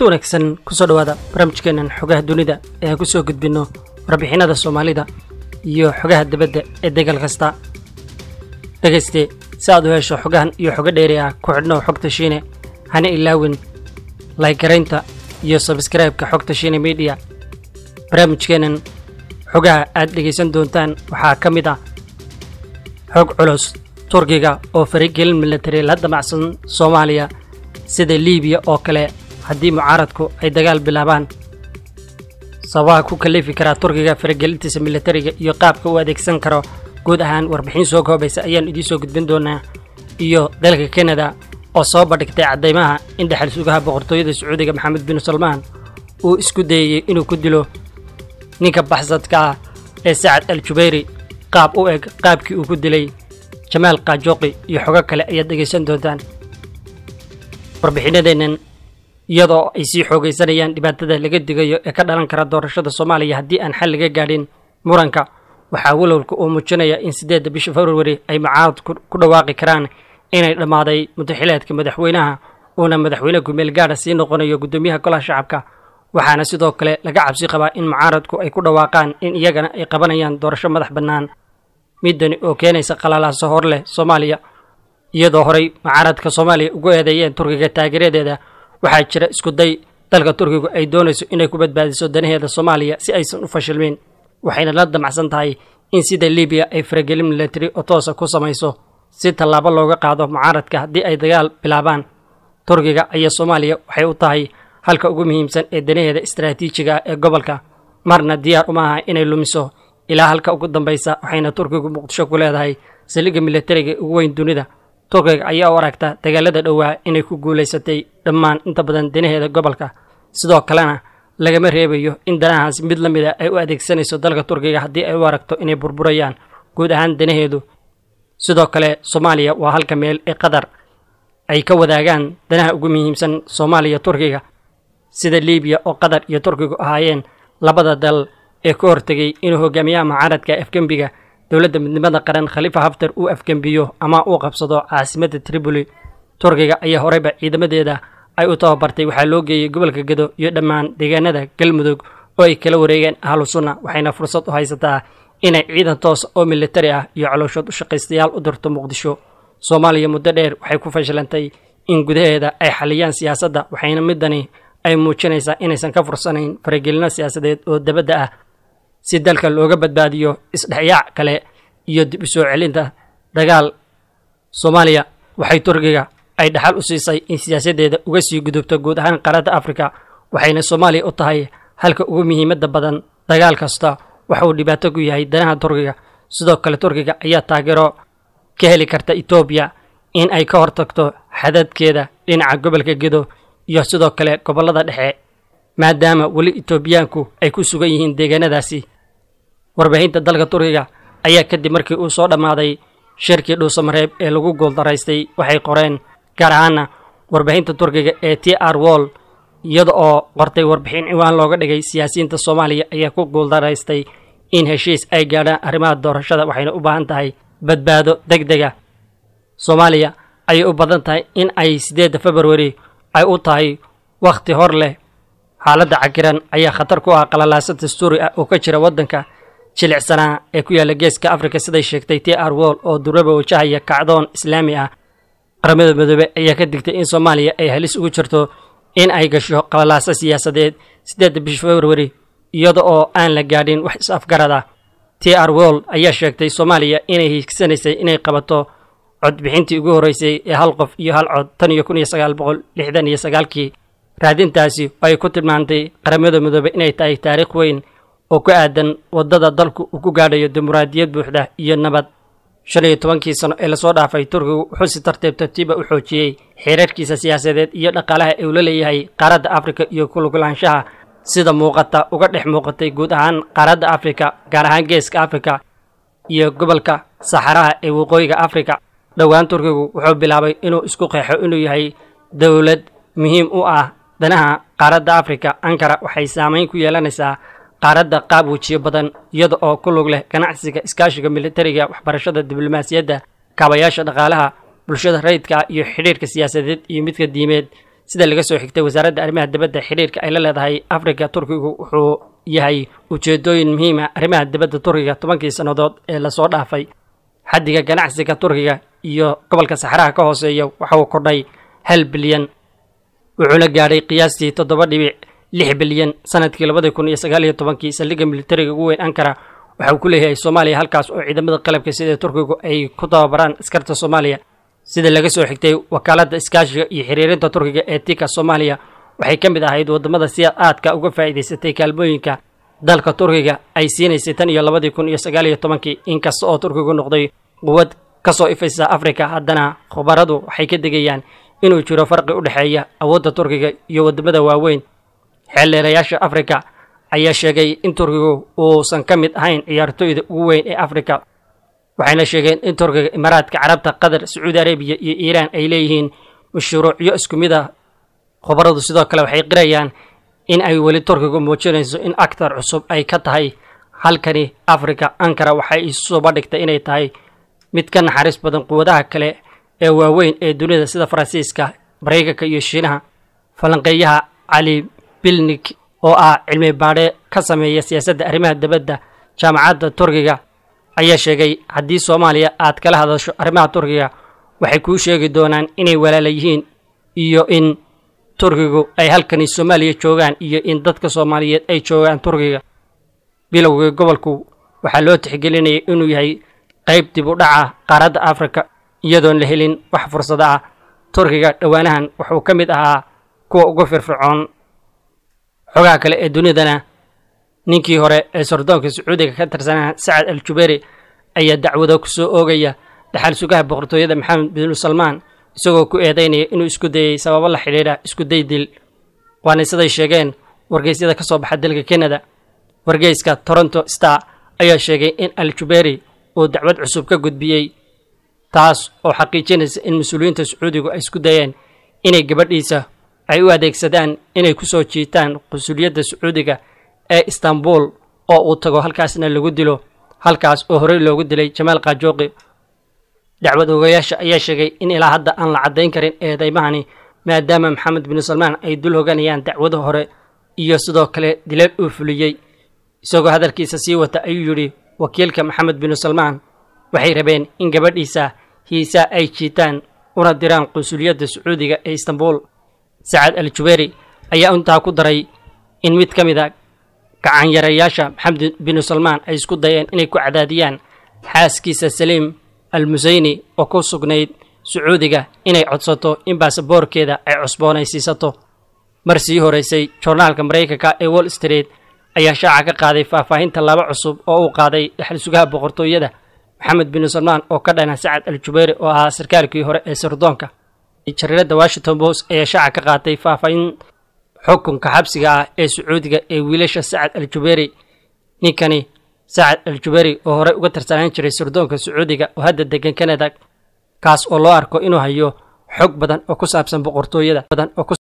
kulanti wanaagsan kusoo dhowaada barnaamijkeennan xogaha dunida ee aan ku soo gudbinno warbixinada soomaalida iyo xogaha dibadda ee degal kasta dhegayste si aad u hesho xogahan iyo xogo dheeri ah ku xidhnow xogta shiine hana ilaawin laygaraynta iyo sabskraibka xogta shiine midiya barnaamijkeennan xogaha aad dhegaysan doontaan waxaa ka mid ah xog culus turkiga oo faragelin milatari la damacsan soomaaliya sida liibiya oo kale haddii mucaaradku ay dagaal bilaabaan sababaha ku kalifi karaa turkiga faragelintiisa milatariga iyo qaabka uu adeegsan karo guud ahaan warbixin soo koobaysa ayaan idiin soo gudbin doonaa iyo dalka kanada oo soo bandhigtay caddaymaha in dhexal sugaha boqortooyada sacuudiga maxamed bin salmaan uu isku dayayey inuu ku dilo ninka baxsadka ah ee sacad al jubayri qaab u eg qaabkii uu ku dilay jamaal kaajoqi iyo xogo kale ayaad dhegaysan doontaan warbixinadeennan iyadoo ay sii xoogaysanayaan dhibaatada laga digayo ee ka dhalan kara doorashada soomaaliya haddii aan xal laga gaadhin muranka waxaa walowlka uu muujinaya in siddeedda bisha februari ay mucaarad ku dhawaaqi karaan inay dhammaaday mudaxileedka madaxweynaha uuna madaxweyne kumeel gaadha sii noqonayo guddoomiyaha golaha shacabka waxaana sidoo kale laga cabsi qabaa in mucaaradku ay ku dhawaaqaan in iyagana ay qabanayaan doorasho madax bannaan midani oo keenaysa qalalaaso hor leh soomaaliya iyadoo horay mucaaradka soomaaliya ugu eedeeyeen turkiga taageeradeeda waxaa jira isku day dalka turkigu ay doonayso inay ku badbaadiso danaheeda soomaaliya si aysan u fashilmin waxayna la damacsan tahay in sida libiya ay faragelin milatari oo toosa ku samayso si tallaabo looga qaado mucaaradka haddii ay dagaal bilaabaan turkiga ayaa soomaaliya waxay u tahay halka ugu muhiimsan ee danaheeda istaraatiijiga ah ee gobolka marna diyaar uma aha inay lumiso ilaa halka ugu dambaysa waxayna turkigu muqdisho ku leedahay saliga milatariga ugu weyn dunida turkiga ayaa u aragta dagaalada dhowaa inay ku guulaysatay dhammaan inta badan danaheeda gobolka sidoo kalena lagama reebayo in danahaas mid la mid a ay u adeegsanayso dalka turkiga haddii ay u aragto inay burburayaan guud ahaan danaheedu sidoo kale soomaaliya waa halka meel ee qatar ay ka wadaagaan danaha ugu muhiimsan soomaaliya turkiga sida liibiya oo qatar iyo turkigu ahaayeen labada dal ee ka hortegay inuu hogaamiyaha mucaaradka afgembiga dowladda midnimada qaran khalifa haftar uu afgembiyo ama uu qabsado caasimadda tripoli turkiga ayaa horeyba ciidamadeeda ay u tababartay waxaa loo geeyey gobolka gedo iyo dhammaan deegaanada galmudug oo ay kala wareegeen ahlu sunna waxayna fursad u haysataa inay ciidan toosa oo militari ah iyo calooshood u shaqaystayaal u dirto muqdisho soomaaliya muddo dheer waxay ku fashilantay in gudaheeda ay xaliyaan siyaasadda waxayna midani ay muujinaysaa inaysan ka fursanayn faragelino siyaasadeed oo dabadda ah si dalka looga badbaadiyo isdhexyaac kale iyo dib u soo celinta dagaal soomaaliya waxay turkiga ay dhaxal u siisay in siyaasaddeeda uga sii gudubto guud ahaan qaaradda afrika waxayna soomaaliya u tahay halka ugu muhiimadda badan dagaal kasta waxa uu dhibaato ku yahay danaha turkiga sidoo kale turkiga ayaa taageero ka heli karta etoobiya in ay ka hortagto xadadkeeda dhinaca gobolka gedo iyo sidoo kale gobollada dhexe maadaama weli etoobiyaanku ay ku sugan yihiin deegaanadaasi warbaahinta dalka turkiga ayaa kadib markii uu soo dhammaaday shirkii dhuusamareeb ee lagu guuldaraystay waxay qoreen gaar ahaana warbaahinta turkiga ee t r wol iyada oo qortay warbixin ciwaan looga dhigay siyaasiyiinta soomaaliya ayaa ku guuldaraystay in heshiis ay gaadhaan arrimaha doorashada waxayna u baahan tahay badbaado deg dega soomaaliya ayay u badan tahay in ay siddeedda februari ay u tahay wakhti hor leh xaaladda cakiran ayaa khatar ku ah qalalaasa dastuuri ah oo ka jira waddanka jilicsanaa ee ku yaalla geeska afrika siday sheegtay t r wol oo duraba wajahaya kacdoon islaami ah qaramada midoobe ayaa ka digtay in soomaaliya ay halis ugu jirto in ay gasho qalalaaso siyaasadeed siddeedda bisha februari iyada oo aan la gaadhin wax is-afgarad ah t r wol ayaa sheegtay soomaaliya inay hiigsanaysay inay qabato codbixintii ugu horreysay ee hal qof iyo hal cod tan iyo kun iyo sagaal boqol lixdan iyo sagaalkii raadintaasi oo ay ku tilmaantay qaramada midoobe inay tahay taariikh weyn oo ku aadan waddada dalku uu ku gaadhayo dimuqraadiyad buuxda iyo nabad shan iyo tobankii sano ee lasoo dhaafay turkigu wuxuu si tartiib tartiiba u xoojiyey xeerarkiisa siyaasadeed iyo dhaqaalaha ee uu la leeyahay qaaradda afrika iyo kulugulaanshaha sida muuqata uga dhex muuqatay guud ahaan qaaradda afrika gaar ahaan geeska afrika iyo gobolka saxaraha ee waqooyiga afrika dhowaan turkigu wuxuu bilaabay inuu isku qeexo inuu yahay dowlad muhiim u ah danaha qaaradda afrika ankara waxay saamayn ku yeelanaysaa qaaradda qaab wejiyo badan iyada oo ku lug leh ganacsiga iskaashiga militariga waxbarashada diblomaasiyadda kaabayaasha dhaqaalaha bulshada rayidka iyo xidhiirka siyaasadeed iyo midka diimeed sida laga soo xigtay wasaaradda arrimaha dibadda xidhiirka ay la leedahay afrika turkigu wuxuu yahay ujeedooyin muhiima arrimaha dibadda turkiga tobankii sannadood ee lasoo dhaafay xaddiga ganacsiga turkiga iyo gobolka saxaraha ka hooseeya waxa uu kordhay hal bilyan wuxuuna gaadhay qiyaastii toddoba dhibic lix bilyan sanadkii labadii kun iyo sagaal iyo tobankii saldhigga militariga ugu weyn ankara waxa uu ku leeyahay soomaaliya halkaas oo ciidamada qalabka sida turkigu ay ku tababaraan askarta soomaaliya sida laga soo xigtay wakaaladda iskaashiga iyo xiriirinta turkiga ee tika soomaaliya waxay ka mid ahayd waddamada si aadka uga faa'iidaysatay kaalmooyinka dalka turkiga ay siinaysay tan iyo labadii kun iyo sagaal iyo tobankii inkasta oo turkigu noqday quwad ka soo ifaysa afrika haddana khubaradu waxay ka degayaan inuu jiro farqi u dhexeeya awoodda turkiga iyo waddamada waaweyn xeeldheerayaasha afrika ayaa sheegay in turkigu uusan ka mid ahayn ciyaartooyda ugu weyn ee afrika waxayna sheegeen in turkiga imaaraadka carabta qatar sacuudi arabiya iyo iiraan ay leeyihiin mashruucyo isku mid ah khubaradu sidoo kale waxay qirayaan in ay weli turkigu muujinayso in aktar cusub ay ka tahay halkani afrika ankara waxay isu bandhigtay inay tahay mid ka naxariis badan quwadaha kale ee waaweyn ee dunida sida faransiiska maraykanka iyo shiinaha falanqeeyaha cali bilnik oo ah cilmi baadhe ka sameeya siyaasadda arrimaha dibadda jaamacadda turkiga ayaa sheegay haddii soomaaliya aad kala hadasho arrimaha turkiga waxay kuu sheegi doonaan inay walaala yihiin iyo in turkigu ay halkani soomaaliya joogaan iyo in dadka soomaaliyeed ay joogaan turkiga bilowgii gobolku waxaa loo tixgelinayay inuu yahay qayb dib u dhaca qaaradda afrika iyadoon la helin wax fursado ah turkiga dhowaanahan wuxuu ka mid ahaa kuwa ugu firfircoon xogaha kale ee dunidana ninkii hore ee sordoonka sacuudiga ka tirsanaa sacad al juberi ayaa dacwado ku soo oogaya dhaxal sugaha boqortooyada maxamed binu salmaan isagoo ku eedaynaya inuu isku dayey sababo la xidhiidha isku day dil waana siday sheegeen wargeysyada ka soo baxa dalka kanada wargeyska toronto star ayaa sheegay in al juberi uu dacwad cusub ka gudbiyey taas oo xaqiijinaysa in mas-uuliyiinta sacuudigu ay isku dayeen inay gabadhiisa ay u adeegsadaan inay ku soo jiitaan qunsuliyadda sacuudiga ee istanbul oo uu tago halkaasna lagu dilo halkaas oo horey loogu dilay jamaal kajooqi dacwad ogayaasha ayaa sheegay in ilaa hadda aan la caddayn karin eedaymahani maadaama maxamed binu salmaan ay dul hoganayaan dacwada hore iyo sidoo kale dilal uu fuliyey isagoo hadalkiisa sii wata ayuu yidhi wakiilka maxamed binu salmaan waxay rabeen in gabadhiisa hiisaa ay jiitaan una diraan qunsuliyadda sacuudiga ee istanbul sacad al juberi ayaa intaa ku daray in mid ka mid a gacanyarayaasha maxamed binu salmaan ay isku dayeen inay ku cadaadiyaan xaaskiisa saliim al museyni oo ku sugnayd sacuudiga inay codsato in baasaboorkeeda ay cusboonaysiisato mar sii horeysay joornaalka maraykanka ee wall street ayaa shaaca ka qaaday faahfaahinta laba cusub oo uu qaaday dhaxal sugaha boqortooyada maxamed binu salmaan oo ka dhana sacad al jubeyri oo ahaa sarkaalkii hore ee sirdoonka jariiradda washington post ayaa shaaca ka qaatay faahfaahin xukunka xabsiga ah ee sacuudiga ee wiilasha sacad al jubeyri ninkani sacad al jubeyri oo horey uga tirsanaan jiray sirdoonka sacuudiga oo hadda degan kanada kaas oo loo arko inuu hayo xog badan oo ku saabsan boqortooyada badan oo